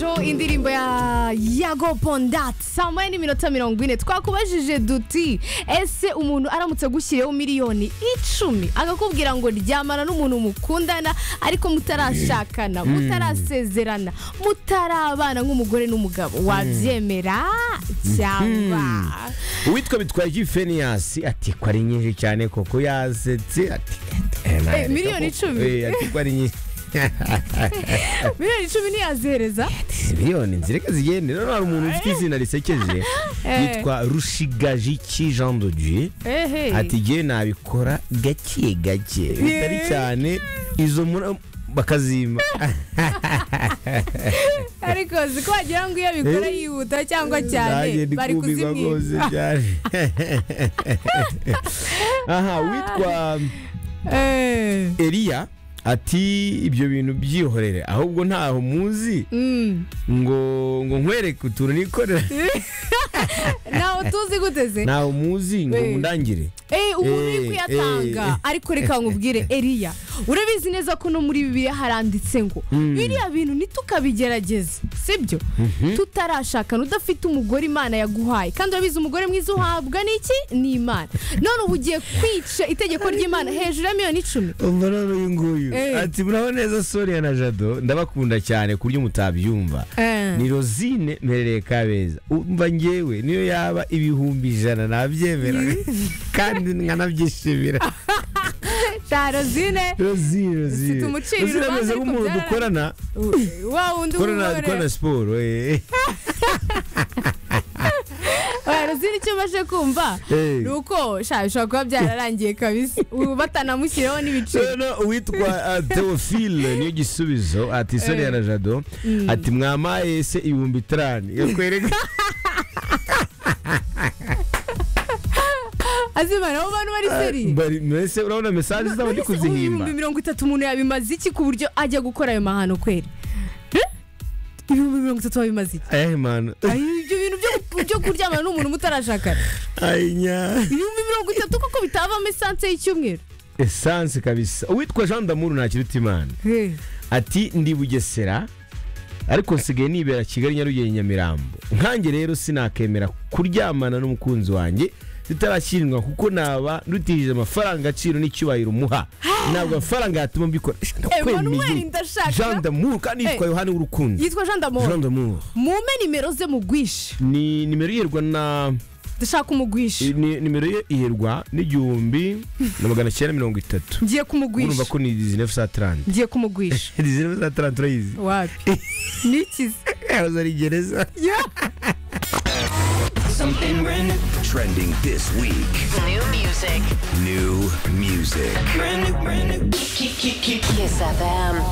Jo indirimbo ya yago pondati saa moya n'iminota mirongo ine twakubajije duti ese umuntu aramutse agushyiriyeho miliyoni icumi akakubwira ngo ryamana n'umuntu mukundana ariko mutarashakana mutarasezerana mutarabana nk'umugore n'umugabo wabyemera cyangwa uwitwa bitwaye feniyasi ati ko ari nyinshi cyane koko yasetse ati Eh, miliyoni icumi. Eh, ati ko ari nyinshi miliyoni icumi ntiyazihereza Ati, miliyoni nzireka zigende noneho hari umuntu ufite izina risekeje Eh. yitwa rushigajiki jean de dieu ehe ati igihe nabikora gake gake bitari cyane izo mura bakazimba ariko si ko wagira ngo iyo abikora yihuta cyangwa cyane Nanjye bari ndikumirwa rwose kuzimwiba cyane aha witwa Eh. Eliya ati ibyo bintu byihorere ahubwo ntaho muzi Mm. ngo ngo nkwereke utuntu nikorera ntawe tuzi gute se ntaho muzi ngo Eh. mundangire Eh, umuntu uri Eh, eh. kuyatanga ariko reka nkubwire eliya urabizi neza ko no muri bibiliya haranditse ngo Mm. biriya bintu ntitukabigerageze sibyo tutarashakana udafite umugore imana yaguhaye kandi urabizi umugore mwiza uhabwa n'iki ni imana none uba ugiye kwica itegeko ry'imana hejuru ya miliyoni icumi umva noneho uyu nguyu Eh. ati muraho neza sonia na jado ndabakunda cyane ku buryo mutabyumva Eh. ni rozine mperereye kabeza umva ngewe niyo yaba ibihumbi ijana nabyemera kandi nkanabyishimira tarozine rozine rozine umucira rozine urubanza ameze ariko nk'umuntu byararangiye. dukorana wa wundi dukorana umugore dukorana siporo eh. Warozini icyo baje kumva Eh. ni uko sha bishobora kuba byararangiye kabisa ubu batanamushyiriyeho n'ibiciro Rero uwitwa uh, Theophile niyo gisubizo ati Sonia na Jado ati mwamaye se ibihumbi itanu yakwereka azimana abo bantu bari seriye Bari- mbese urabona mesaje zabo ndi None se ubu kuzihimba ibihumbi mirongo itatu umuntu yabimaze iki ku buryo ajya gukora ayo mahano kweri Eh? ibihumbi mirongo itatu wabimaze iki Eh man Ay, ibyo bintu byo- byo kuryamana n'umuntu mutarashakana Ay, nya. ibihumbi mirongo itatu kuko bitavamo esanse y'icyumweru essence kabisa uwitwa Jean Damour ntakiruta imana Eh. ati ndi Bugesera ariko nsigaye nibera Kigali Nyarugenge Nyamirambo nkanjye rero sinakemera kuryamana n'umukunzi wanjye tutarashyirwa kuko naba ndutishije amafaranga agaciro n'icyubahiro umuha ntabwo amafaranga yatuma mbikora Emmanuel ndakwemeye Jean ndashaka Damour kandi yitwa Eh. Yohani w'urukundo yitwa jean Jean damoro Damour mume nimero ze mugwishe ni nimero iherwa na ndashaka umugwishe ni- nimero ye iherwa n'igihumbi na magana cyenda mirongo itatu ngiye urumva kumugwisha ko ni dizinefu sa tarante ngiye kumugwisha dizinefu sa tarante urayizi wapi nikize yahoze ari gereza Something brand new. Trending this week. New music. New music. Brand new, brand new. Kiss FM.